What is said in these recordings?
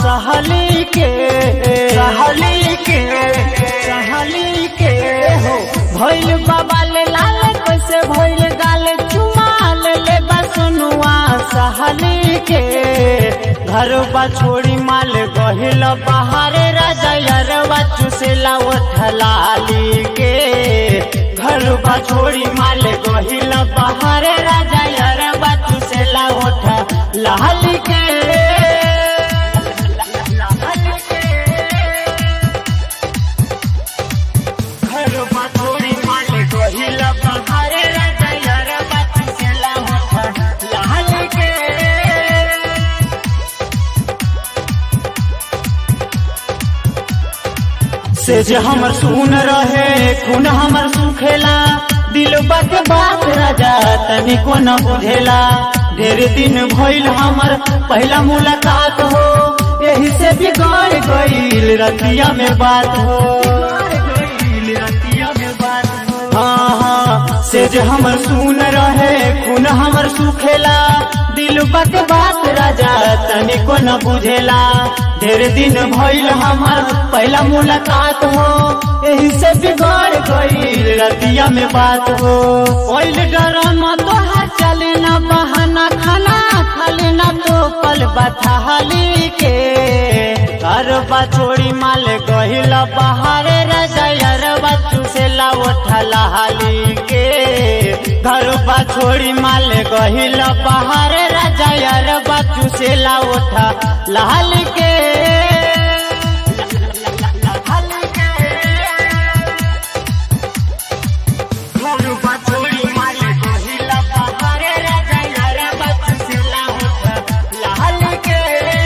सहली के सहली के सहली के हो भइल बाबा ले लाल कैसे भइल गाल चुमाल ले बसनुआ सहली के घर बा छोड़ी माल गहिल बाहरे राजा यरवा चुसेला उठलाली के घर बा छोड़ी माल गहिल बाहरे राजा यरवा चुसेला उठ लाली के घर बा छोड़ी माल गहिल बाहरे राजा यरवा चुसेला उठ लाली के से जे हमर सुन रहे खून हमर सुखेला दिल बात बात राजा तनिको न बुझेला ढेर दिन भइल हमर पहला मुलाकात हो यही से बिगड़ गईल रतिया में बात हो हाँ हाँ से जे हमर सुन रहे खून हमर सुखेला दिल बात बात राजा तनिको न बुझेला ढेर दिन भइल हमर पहला मुलाकात हो यही से बिगड़ गईल रतिया में बात हो ओइल डरमा तोहार चले न बहाना खाना खाली न तो पल बथाली के घर बा छोड़ी माल गहिल बहारे रजयर बच्चू से लावठला हाली के घर बा छोड़ी माल गहिल बहारे रजयर बच्चू से लावठा लाल के घर बा छोड़ी माल गहिल बहारे रजयर बच्चू से लावठा लाल के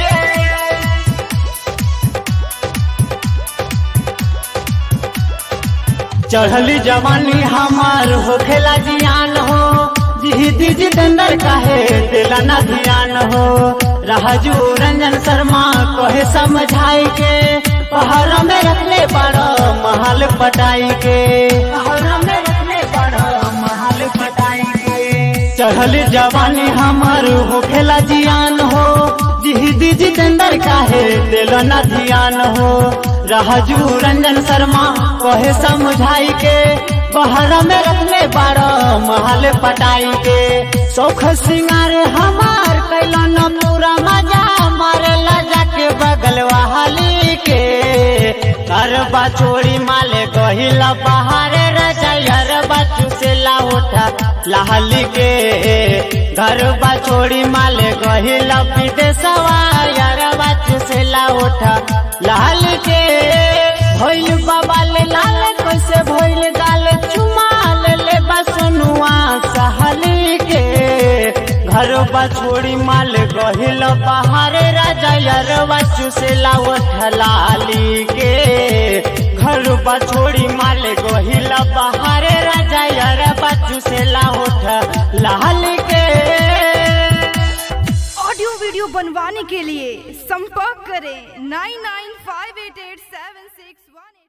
चढ़ली जवानी हमार होखेला जियान हो जिहिदी जितेंद्र काहे दिला ना ध्यान हो राजू रंजन शर्मा कहे समझाई के पहाड़ में रखले बड़ो महल पटाई के पहाड़ में रखले बड़ो महल पटाई के चढ़ली जवानी हमार होखेला जियान हो जिहिदी जितेंद्र काहे दिला ना ध्यान हो राजू रंजन शर्मा कहे समझाई के बहरा में रखले बारो महल पटाई के सौख सिंगार हमार कैलो न पूरा मजा मारे लजा के बगल वाली के करबा छोड़ी माले गहिला बहारे रजयर बच्चू से लाउठा लाली के घर बा छोड़ी माले गहिला विदेशवा यार बच्चू से लाउठा लाल के भइल बाबा ले लाल कैसे भइल गाल चुमाल ले बसनुआ सहली के घर बा छोड़ी माल गहिल बहारे राजा यार बच्चू से लावठ लाली के घर बा छोड़ी माल गहिल बहारे राजा यार बच्चू से लावठ लाल के ऑडियो वीडियो बनवाने के लिए संपर्क करें नाइन नाइन